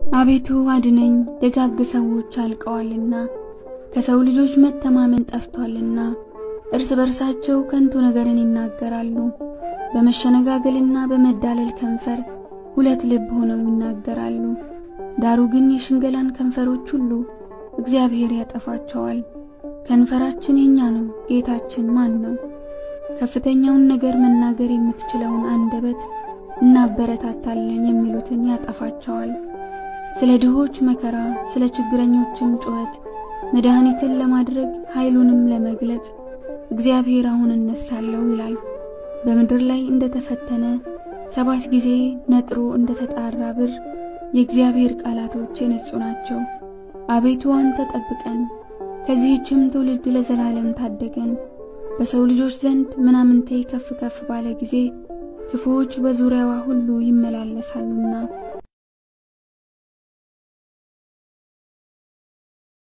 አቤቱ አድነኝ፣ ደጋግ ሰዎች አልቀዋልና ከሰው ልጆች መተማመን ጠፍቷልና። እርስ በርሳቸው ከንቱ ነገርን ይናገራሉ። በመሸነጋገልና በመዳለል ከንፈር ሁለት ልብ ሆነው ይናገራሉ። ዳሩ ግን የሽንገላን ከንፈሮች ሁሉ እግዚአብሔር ያጠፋቸዋል። ከንፈራችን የኛ ነው፣ ጌታችን ማን ነው? ከፍተኛውን ነገር መናገር የምትችለውን አንደበት እናበረታታለን የሚሉትን ያጠፋቸዋል። ስለ ድሆች መከራ፣ ስለ ችግረኞችም ጩኸት መድኃኒትን ለማድረግ ኃይሉንም ለመግለጽ እግዚአብሔር አሁን እነሳለሁ ይላል። በምድር ላይ እንደተፈተነ ሰባት ጊዜ ነጥሮ እንደተጣራ ብር የእግዚአብሔር ቃላቶች የነጹ ናቸው። አቤቱ አንተ ጠብቀን፣ ከዚህችም ትውልድ ለዘላለም ታደገን። በሰው ልጆች ዘንድ ምናምንቴ ከፍ ከፍ ባለ ጊዜ ክፉዎች በዙሪያዋ ሁሉ ይመላለሳሉና